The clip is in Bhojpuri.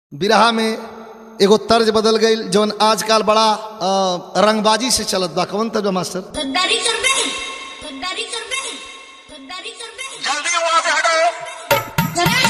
बिरहा में एगो तर्ज बदल गई जौन आजकल बड़ा अ, रंगबाजी से चलत बा कौन तर्ज बा मास्टर गद्दारी कर बे गद्दारी कर बे गद्दारी कर बे जल्दी वहां से हटो जरा